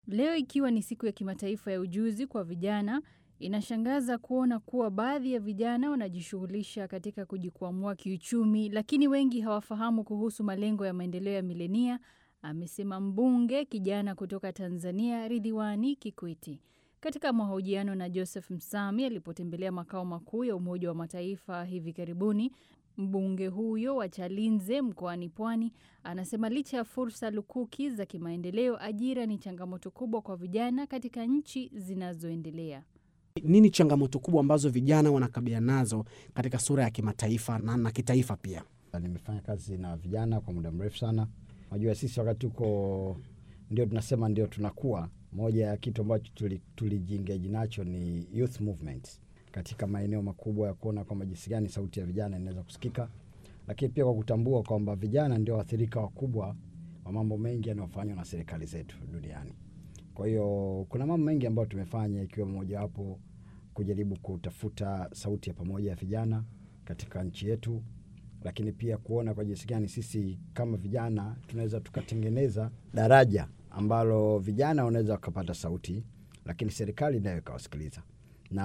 Leo ikiwa ni siku ya kimataifa ya ujuzi kwa vijana, inashangaza kuona kuwa baadhi ya vijana wanajishughulisha katika kujikwamua kiuchumi, lakini wengi hawafahamu kuhusu malengo ya maendeleo ya milenia, amesema mbunge kijana kutoka Tanzania Ridhiwani Kikwete. Katika mahojiano na Joseph Msami alipotembelea makao makuu ya Umoja wa Mataifa hivi karibuni, mbunge huyo wa Chalinze mkoani Pwani anasema licha ya fursa lukuki za kimaendeleo, ajira ni changamoto kubwa kwa vijana katika nchi zinazoendelea. Nini changamoto kubwa ambazo vijana wanakabiliana nazo katika sura ya kimataifa na, na kitaifa pia? Nimefanya kazi na vijana kwa muda mrefu sana. Najua sisi wakati tuko ndio tunasema ndio tunakuwa, moja ya kitu ambacho tulijiengeji tuli nacho ni youth movement katika maeneo makubwa ya kuona kwamba jinsi gani sauti ya vijana inaweza kusikika, lakini pia kwa kutambua kwamba vijana ndio waathirika wakubwa wa mambo mengi yanayofanywa na serikali zetu duniani. Kwa hiyo kuna mambo mengi ambayo tumefanya, ikiwemo mojawapo kujaribu kutafuta sauti ya pamoja ya vijana katika nchi yetu, lakini pia kuona kwa jinsi gani sisi kama vijana tunaweza tukatengeneza daraja ambalo vijana wanaweza wakapata sauti, lakini serikali nayo ikawasikiliza na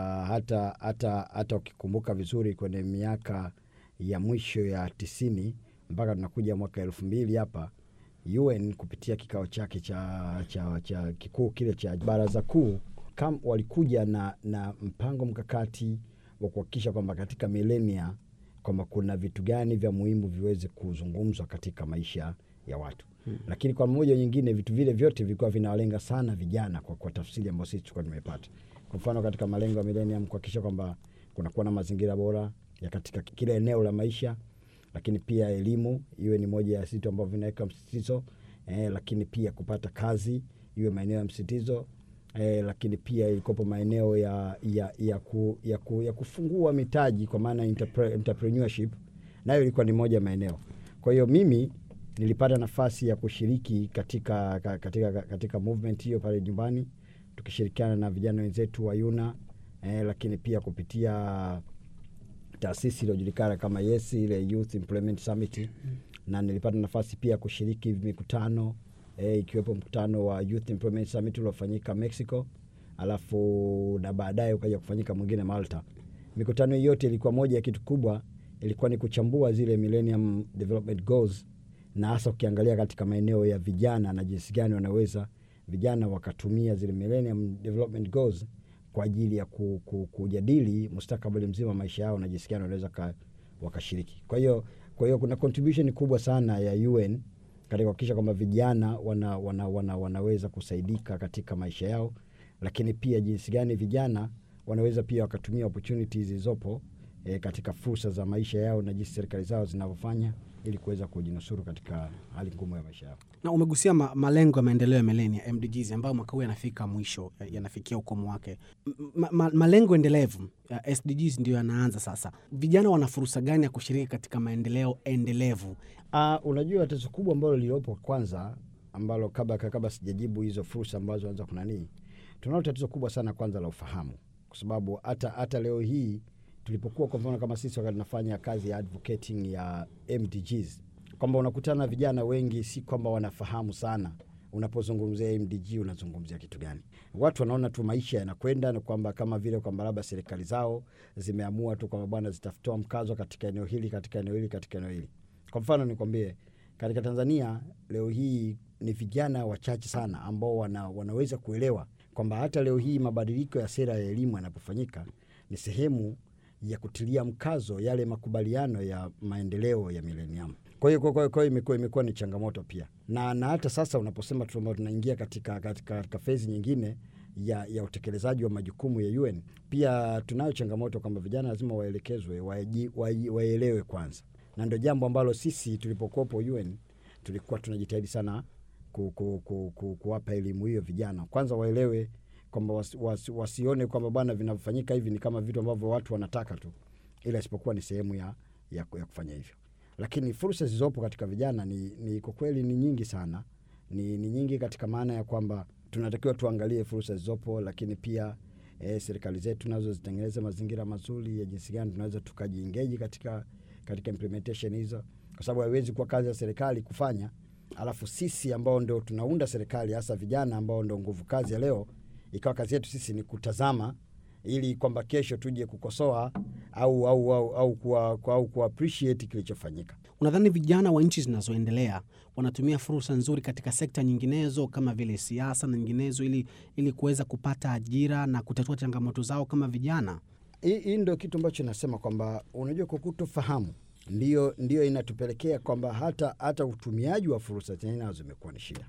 hata hata hata ukikumbuka vizuri kwenye miaka ya mwisho ya tisini mpaka tunakuja mwaka elfu mbili hapa UN kupitia kikao chake cha, cha, cha kikuu kile cha baraza kuu kam walikuja na, na mpango mkakati wa kuhakikisha kwamba katika milenia kwamba kuna vitu gani vya muhimu viweze kuzungumzwa katika maisha ya watu hmm. Lakini kwa mmoja nyingine vitu vile vyote vilikuwa vinawalenga sana vijana kwa, kwa tafsiri ambayo sisi tulikuwa tumepata kwa mfano katika malengo ya millennium kuhakikisha kwamba kunakuwa na mazingira bora ya katika kila eneo la maisha, lakini pia elimu iwe ni moja ya vitu ambavyo vinaweka msisitizo eh, lakini pia kupata kazi iwe maeneo ya msisitizo eh, lakini pia ilikopo maeneo ya, ya, ya, ku, ya, ku, ya kufungua mitaji kwa maana entrepre, entrepreneurship nayo ilikuwa ni moja ya maeneo. Kwa hiyo mimi nilipata nafasi ya kushiriki katika, katika, katika movement hiyo pale nyumbani tukishirikiana na vijana wenzetu wa Yuna eh, lakini pia kupitia taasisi iliyojulikana kama YES ile Youth Employment Summit mm. na nilipata nafasi pia kushiriki mikutano eh, ikiwepo mkutano wa Youth Employment Summit uliofanyika Mexico, alafu na baadaye ukaja kufanyika mwingine Malta. Mikutano hii yote ilikuwa moja ya kitu kubwa, ilikuwa ni kuchambua zile Millennium Development Goals, na hasa ukiangalia katika maeneo ya vijana na jinsi gani wanaweza vijana wakatumia zile Millennium Development Goals kwa ajili ya ku, ku, kujadili mustakabali mzima wa maisha yao na jinsi gani wanaweza wakashiriki. Kwa hiyo kwa hiyo kuna contribution kubwa sana ya UN katika kuhakikisha kwamba vijana wana, wana, wana, wanaweza kusaidika katika maisha yao, lakini pia jinsi gani vijana wanaweza pia wakatumia opportunities zilizopo e, katika fursa za maisha yao na jinsi serikali zao zinavyofanya ili kuweza kujinusuru katika hali ngumu ya maisha yao. Na umegusia ma, malengo ya maendeleo ya milenia MDGs ambayo mwaka huu yanafika mwisho, yanafikia ukomo wake. Ma, ma, malengo endelevu ya SDGs ndio yanaanza sasa. Vijana wana fursa gani ya kushiriki katika maendeleo endelevu? Uh, unajua tatizo kubwa ambalo lililopo kwanza, ambalo kabla kabla sijajibu hizo fursa ambazo anza kunanii, tunalo tatizo kubwa sana kwanza la ufahamu, kwa sababu hata hata leo hii tulipokuwa kwa mfano kama sisi wakati tunafanya kazi ya advocating ya MDGs, kwamba unakutana na vijana wengi, si kwamba wanafahamu sana unapozungumzia MDG unazungumzia kitu gani. Watu wanaona tu maisha yanakwenda, na kwamba kama vile kwamba labda serikali zao zimeamua tu kwamba bwana, zitatoa mkazo katika eneo hili, katika eneo hili, katika eneo hili. Kwa mfano nikwambie, katika Tanzania leo hii ni vijana wachache sana ambao wana, wanaweza kuelewa kwamba hata leo hii mabadiliko ya sera ya elimu yanapofanyika ni sehemu ya kutilia mkazo yale makubaliano ya maendeleo ya milenium. Kwa hiyo kwa hiyo imekuwa imekuwa ni changamoto pia, na na hata sasa unaposema tu tunaingia katika, katika, katika fezi nyingine ya, ya utekelezaji wa majukumu ya UN, pia tunayo changamoto kwamba vijana lazima waelekezwe, waelewe kwanza, na ndio jambo ambalo sisi tulipokuwepo UN tulikuwa tunajitahidi sana ku, ku, ku, ku, kuwapa elimu hiyo vijana, kwanza waelewe kwamba wasi, wasi, wasione kwamba bwana vinavyofanyika hivi ni kama vitu ambavyo watu wanataka tu, ila isipokuwa ni sehemu ya, ya, ya kufanya hivyo. Lakini fursa zilizopo katika vijana ni, ni kwa kweli ni nyingi sana, ni, ni nyingi katika maana ya kwamba tunatakiwa tuangalie fursa zilizopo, lakini pia eh, serikali zetu nazo zitengeneze mazingira mazuri ya jinsi gani tunaweza tukajiengeji katika, katika implementation hizo, kwa sababu haiwezi kuwa kazi ya serikali kufanya alafu sisi ambao ndo tunaunda serikali, hasa vijana ambao ndo nguvu kazi ya leo, ikawa kazi yetu sisi ni kutazama ili kwamba kesho tuje kukosoa au au au au kuwa, kuwa, au kuwa appreciate kilichofanyika. Unadhani vijana wa nchi zinazoendelea wanatumia fursa nzuri katika sekta nyinginezo kama vile siasa na nyinginezo ili, ili kuweza kupata ajira na kutatua changamoto zao kama vijana? Hii hii ndio kitu ambacho nasema kwamba unajua, kwa kutofahamu ndio, ndio inatupelekea kwamba hata, hata utumiaji wa fursa zenyewe nazo imekuwa ni shida,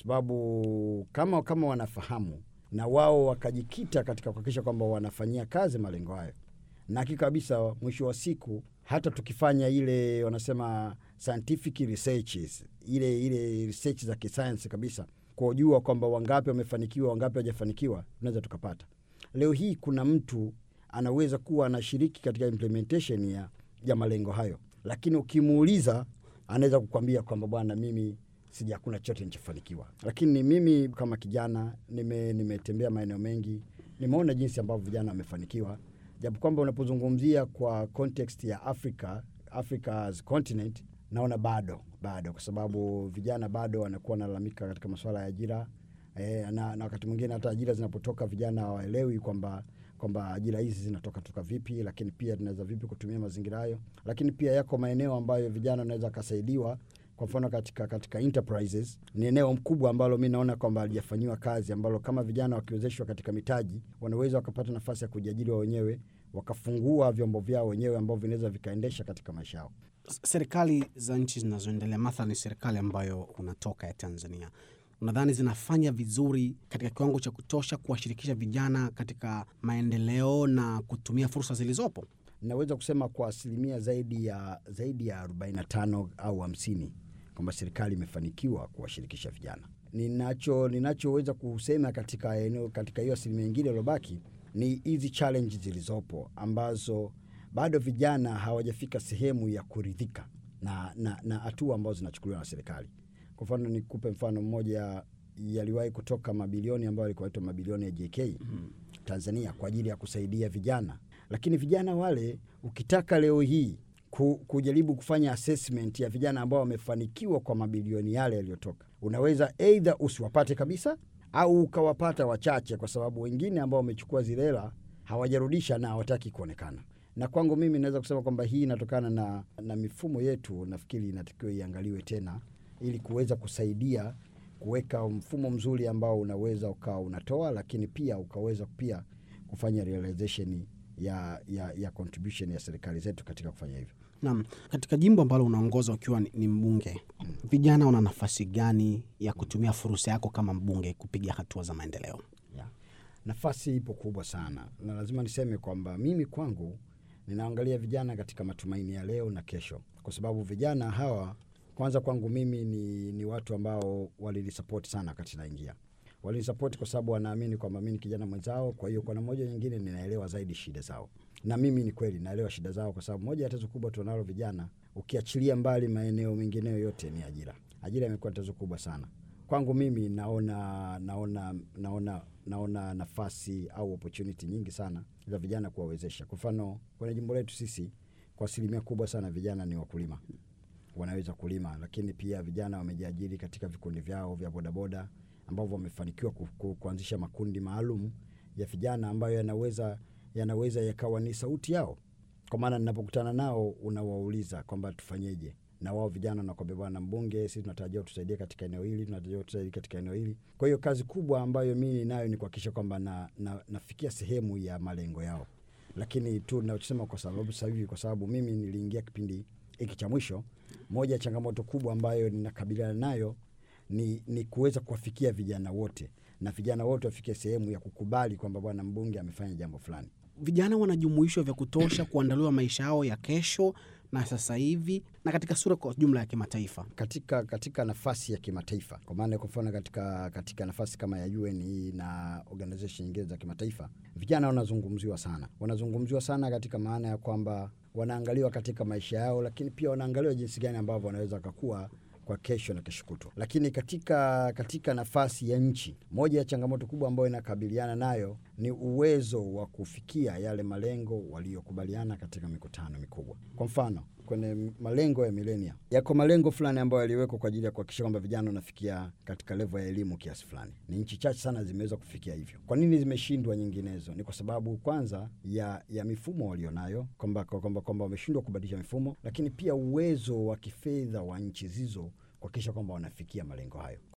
sababu kama kama wanafahamu na wao wakajikita katika kuhakikisha kwamba wanafanyia kazi malengo hayo, na hakika kabisa, mwisho wa siku hata tukifanya ile wanasema scientific researches, ile ile research za kisayansi kabisa, kujua kwamba wangapi wamefanikiwa, wangapi hawajafanikiwa, tunaweza tukapata. Leo hii kuna mtu anaweza kuwa anashiriki katika implementation ya, ya malengo hayo, lakini ukimuuliza anaweza kukwambia kwamba bwana, mimi sija hakuna chochote nilichofanikiwa. Lakini mimi kama kijana nime- nimetembea maeneo mengi, nimeona jinsi ambavyo vijana wamefanikiwa, japo kwamba unapozungumzia kwa context ya Africa, Africa as continent, naona bado bado, kwa sababu vijana bado wanakuwa wanalalamika katika masuala ya ajira e, na, na wakati mwingine hata ajira zinapotoka vijana hawaelewi kwamba kwamba ajira hizi zinatoka toka vipi, lakini pia tunaweza vipi kutumia mazingira hayo. Lakini pia yako maeneo ambayo vijana wanaweza wakasaidiwa kwa mfano katika, katika enterprises ni eneo mkubwa ambalo mi naona kwamba halijafanyiwa kazi, ambalo kama vijana wakiwezeshwa katika mitaji wanaweza wakapata nafasi ya kujiajiri wao wenyewe, wakafungua vyombo vyao wenyewe ambavyo vinaweza vikaendesha katika maisha yao. S- Serikali za nchi zinazoendelea, mathalan serikali ambayo unatoka ya Tanzania, unadhani zinafanya vizuri katika kiwango cha kutosha kuwashirikisha vijana katika maendeleo na kutumia fursa zilizopo? Naweza kusema kwa asilimia zaidi ya zaidi ya 45 au 50 kwamba serikali imefanikiwa kuwashirikisha vijana. Ninacho ninachoweza kusema katika eneo katika hiyo asilimia nyingine iliyobaki ni hizi challenge zilizopo ambazo bado vijana hawajafika sehemu ya kuridhika na na na hatua ambazo zinachukuliwa na serikali. Kwa mfano nikupe mfano mmoja, yaliwahi kutoka mabilioni ambayo yalikuwa yaitwa mabilioni ya JK Tanzania kwa ajili ya kusaidia vijana, lakini vijana wale ukitaka leo hii ku, kujaribu kufanya assessment ya vijana ambao wamefanikiwa kwa mabilioni yale yaliyotoka, unaweza eidha usiwapate kabisa au ukawapata wachache, kwa sababu wengine ambao wamechukua zile hela hawajarudisha na hawataki kuonekana. Na kwangu mimi naweza kusema kwamba hii inatokana na, na mifumo yetu, nafikiri inatakiwa iangaliwe tena ili kuweza kusaidia kuweka mfumo mzuri ambao unaweza ukawa unatoa, lakini pia ukaweza pia kufanya realization ya, ya, ya contribution ya serikali zetu katika kufanya hivyo. Naam, katika jimbo ambalo unaongoza ukiwa ni, ni mbunge, vijana wana nafasi gani ya kutumia fursa yako kama mbunge kupiga hatua za maendeleo? Yeah. Nafasi ipo kubwa sana, na lazima niseme kwamba mimi kwangu ninaangalia vijana katika matumaini ya leo na kesho, kwa sababu vijana hawa kwanza kwangu mimi ni, ni watu ambao walinisapoti sana wakati naingia. Walinisapoti kwa sababu wanaamini kwamba mi ni kijana mwenzao, kwa hiyo kwa namna moja nyingine ninaelewa zaidi shida zao, na mimi ni kweli naelewa shida zao, kwa sababu moja ya tatizo kubwa tunalo vijana, ukiachilia mbali maeneo mengineyo yote, ni ajira. Ajira imekuwa tatizo kubwa sana kwangu mimi naona naona naona naona nafasi au opportunity nyingi sana za vijana kuwawezesha. Kwa mfano kwenye jimbo letu sisi, kwa asilimia kubwa sana vijana ni wakulima, wanaweza kulima, lakini pia vijana wamejiajiri katika vikundi vyao vya bodaboda ambavyo wamefanikiwa ku, ku, kuanzisha makundi maalum ya vijana ambayo yanaweza yanaweza yakawa ni sauti yao. Kwa maana ninapokutana nao unawauliza kwamba tufanyeje, na wao vijana wanakwambia, bwana mbunge, sisi tunatarajia utusaidie katika eneo hili, tunatarajia utusaidie katika eneo hili. Kwa hiyo kazi kubwa ambayo mimi nayo ni kuhakikisha kwamba na, na, nafikia sehemu ya malengo yao, lakini tu nachosema kwa sababu sasa hivi, kwa sababu mimi niliingia kipindi hiki cha mwisho, moja ya changamoto kubwa ambayo ninakabiliana nayo ni, ni kuweza kuwafikia vijana wote na vijana wote wafikie sehemu ya kukubali kwamba bwana mbunge amefanya jambo fulani. Vijana wanajumuishwa vya kutosha kuandaliwa maisha yao ya kesho na sasa hivi na katika sura kwa jumla ya kimataifa. katika katika nafasi ya kimataifa, kwa maana kwa mfano katika, katika nafasi kama ya UN hii na organization nyingine za kimataifa, vijana wanazungumziwa sana, wanazungumziwa sana katika maana ya kwamba wanaangaliwa katika maisha yao, lakini pia wanaangaliwa jinsi gani ambavyo wanaweza wakakua kwa kesho na kesho kutwa. Lakini katika, katika nafasi ya nchi, moja ya changamoto kubwa ambayo inakabiliana nayo ni uwezo wa kufikia yale malengo waliokubaliana katika mikutano mikubwa. Kwa mfano, kwenye malengo ya milenia yako malengo fulani ambayo yaliwekwa kwa ajili ya kuhakikisha kwamba vijana wanafikia katika levo ya elimu kiasi fulani. Ni nchi chache sana zimeweza kufikia hivyo. Kwa nini zimeshindwa nyinginezo? Ni kwa sababu kwanza ya, ya mifumo walionayo, kwamba kwamba kwamba wameshindwa kubadilisha mifumo, lakini pia uwezo wa kifedha wa nchi hizo kuhakikisha kwamba wanafikia malengo hayo.